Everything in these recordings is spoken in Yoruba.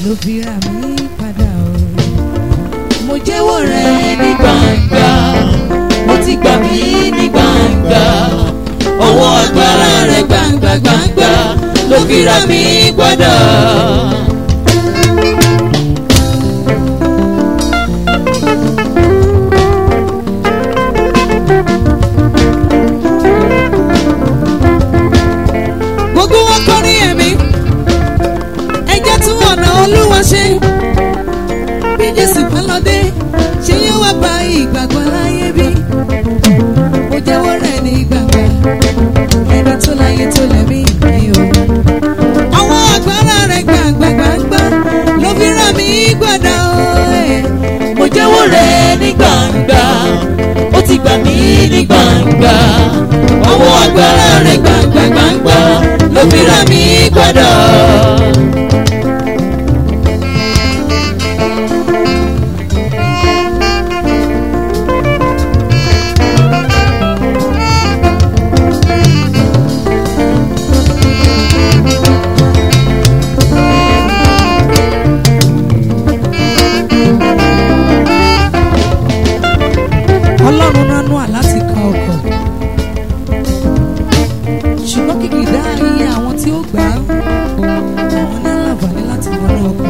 ló fi rà mí padà o. mo jẹ́wọ́ rẹ̀ ní gbangba mo ti gbà mí ní gbangba ọwọ́ agbára rẹ̀ gbangba gbangba ló fi rà mí padà. gbogbo wọn kọrin ẹ̀mí ẹ jẹ́ tún ọ̀nà olúwa ṣe bí jésù bá lọ dé ṣé yóò wá bá ìgbàgbọ́ láyé bí mo jẹ́wọ́ rẹ̀ ní gbàgbà ẹni tó láyé tó lẹ́mí mi o àwọn agbára rẹ̀ gbàgbà gbàgbà ló fi rà mí gbàdá o ẹ̀. mo jẹ́wọ́ rẹ̀ ní gbangba ó ti gbà mí ní gbangba ọwọ́ agbára rẹ̀ gbangba gbangba ló fi rà mí padà. ọlọ́run ránú àláti kan ọkọ̀ ṣùgbọ́n kìkìdá iye àwọn tí ó gbà á àwọn ní láǹfààní láti wọnú ọkọ̀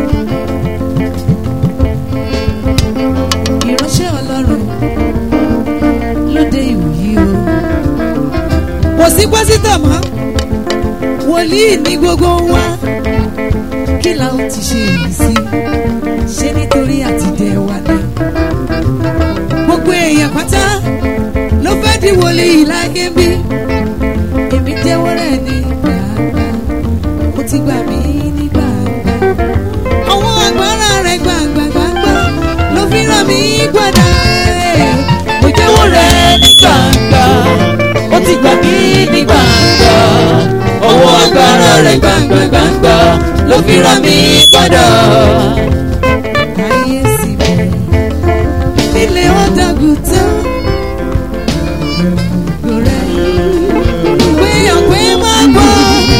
ìránṣẹ́ ọlọ́run lóde ìwòyí o kò sí pásítọ̀ mọ́ wòlíì ní gbogbo wa kí la ó ti ṣe èyí sí ṣé nítorí àtidẹ wa ni gbogbo èèyàn pátá ló fẹ́ di wòlíì láyé bí èmi jẹ́wọ́ rẹ̀ ní gbàgbà ó ti gbà mí ní gbàgbà àwọn agbára rẹ̀ gbàgbà gbàgbà ló fi ràn mí gbàdá mo jẹ́wọ́ rẹ̀ ní gbangba ó ti gbà mí ní gbangba ọwọ́ agbára rẹ̀ gbangba gbangba ló fi rà mí padà. ayé sì bẹ̀rẹ̀ nílé ọ̀dàgùn tán gbogbo rẹ̀ pé ọ̀pẹ máa bọ̀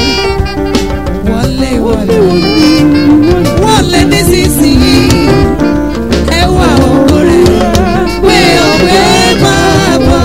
wọlé wọlé wọlé nísinsìnyí ẹwà òkú rẹ̀ pé ọ̀pẹ máa bọ̀.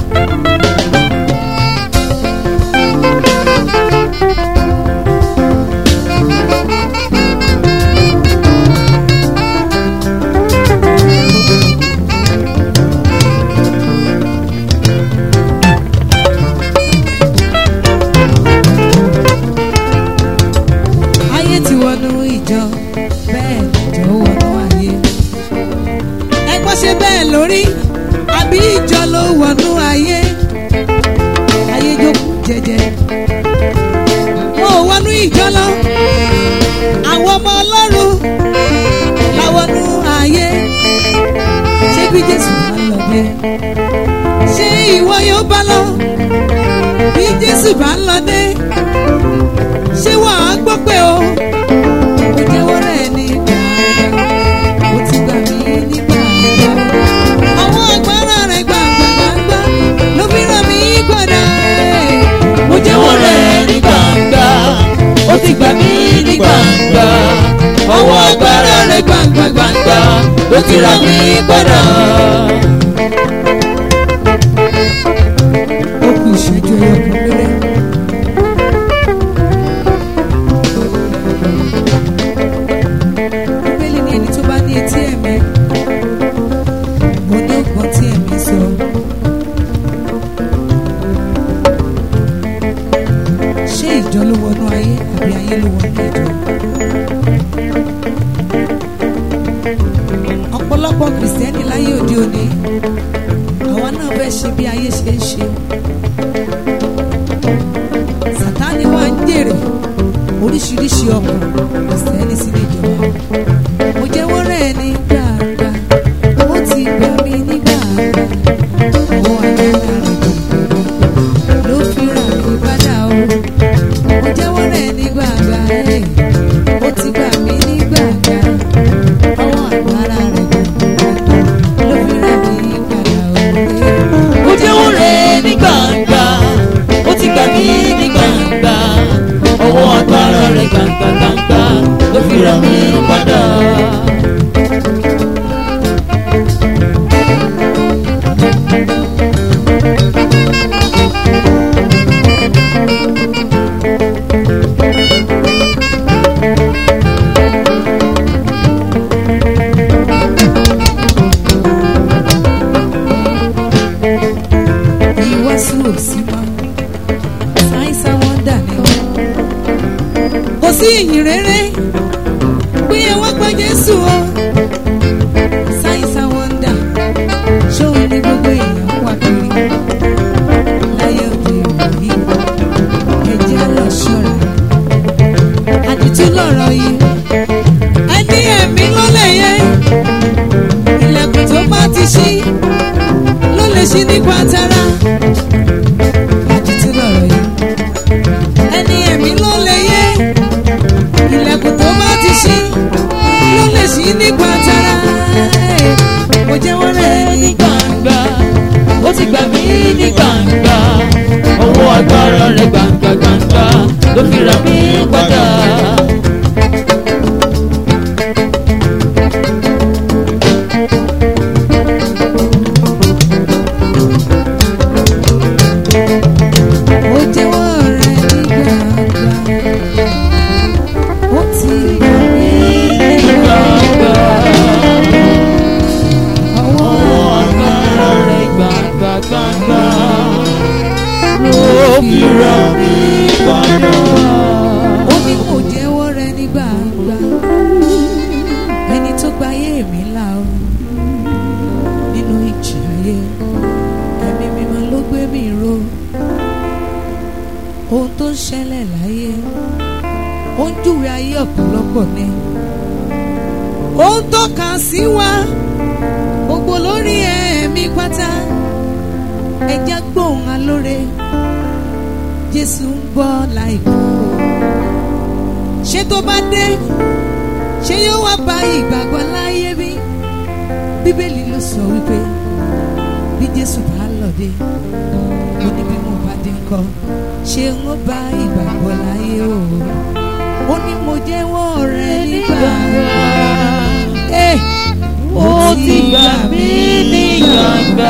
ayé ti wọnú ìjọ bẹ́ẹ̀ ìjọ wọnú ayé. ẹgbọ́n ṣe bẹ́ẹ̀ lórí àbí ìjọ ló wọnú ayé. ayé jókòó jẹjẹ. mo wọnú ìjọ lọ àwọn ọmọ ọlọ́run láwọnú ayé. ṣé bí jésù bá lọ dé ṣé ìwọ yóò bá lọ bí jésù bá lọ dé ṣé wàá gbọ́ pé o ó jẹ́wọ́ rẹ̀ ní gbàgbà ó ti gbà mí ní gbàgbà àwọn agbára rẹ̀ gbàgbà gbàgbà ló fi ràn mí gbàdá mo jẹ́wọ́ rẹ̀ ní gbangba ó ti gbà mí ní gbangba ọwọ́ agbára rẹ̀ gbangba gbangba ló ti rà mí padà. ó kù ìṣẹ́jú ẹyọ kan péré. bíbélì ní ẹni tó bá ní etí ẹ̀mí mo ní ọgbọ́n tí ẹ̀mí sọ. ṣé ìjọ ló wọnú ayé àbí ayé ló wọnú ìjọ? ọ̀pọ̀lọpọ̀ kìrìsìtẹ́nì láyé òde òní àwa náà fẹ́ ṣe bí ayé ṣe ń ṣe. sátani wá ń jèrè oríṣiríṣi ọkàn kìrìsìtẹ́nì sílé ìjọba. mo jẹ́wọ́ rẹ̀ ní gbàgbà ó ti gbà mí ní gbàgbà ọwọ́ agbára rẹ̀ gbàgbà ló fi rà mí padà o. mo jẹ́wọ́ rẹ̀ ní gbàgbà ẹ̀ ó ti gbà mí ní gbàgbà ọwọ́ agbára rẹ̀ gbàgbà ló fi rà mí padà o. mo jẹ́wọ́ rẹ̀ ní gbangba ó ti gbà mí ní gbangba ọwọ́ agbára rẹ̀ gbangba gbangba ló fi ra mi padà. ìwàásù òsì mọ́ sáyẹ́nsì wọ́ndà ni wọ́n. kò sí ìyìn rere pé ẹ wá gba jésù o sáyẹ́nsì wọ́ndà ṣóun ní gbogbo èèyàn wà kiri láyé òde ìwòyí ẹjẹ́ lọ ṣọ́ra àdìtú lọ̀rọ̀ yìí ẹni ẹ̀mí ló lè yẹ ilẹ̀kùn tó bá ti ṣí ló lè ṣí nípa tara àdìtú lọ̀rọ̀ yìí ẹni ẹ̀mí ló lè yẹ ilẹ̀kùn tó bá ti ṣí ló lè ṣí nípa tara mo jẹ́wọ́ rẹ̀ ní ní gbangba ó ti gbà mí ní gbangba ọwọ́ agbára rẹ̀ gbangba gbangba ló fi ra mí padà. mo jẹ́wọ́ rẹ̀ ní gbangba ó ti gbà mí ní gbangba ọwọ́ ọwọ́ agbára rẹ̀ gbangba gbangba ló fi ra mí padà. ó ní kò jẹ́wọ́ rẹ ní gbangba ẹni tó gba ayé mi là ó nínú ìjì ayé ẹ̀mí mímọ́ ló gbé mi ró ohun tó ń ṣẹlẹ̀ láyé ó ń júwe ayé ọ̀pọ̀lọpọ̀ ni ó ń tọ́ka sí wa gbogbo lórí ẹ̀mí pátá ẹja gbóhùn alóore Jésù ń bọ̀ láìpẹ́ ṣé tó bá dé ṣé yóò wá bá ìgbàgbọ́ láyé bí bíbélì ló sọ wípé bí jésù bá lọ dé ó ní bí mo bá dé ńkọ́ ṣé ń ó bá ìgbàgbọ́ láyé o ó ní mo jẹ́wọ́ rẹ nígbà Eh, ó ti gbà mí ní gbangba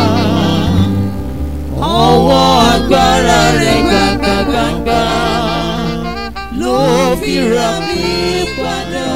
ọwọ́ agbára rẹ̀ gbangba gbangba ló fi ra mí padà.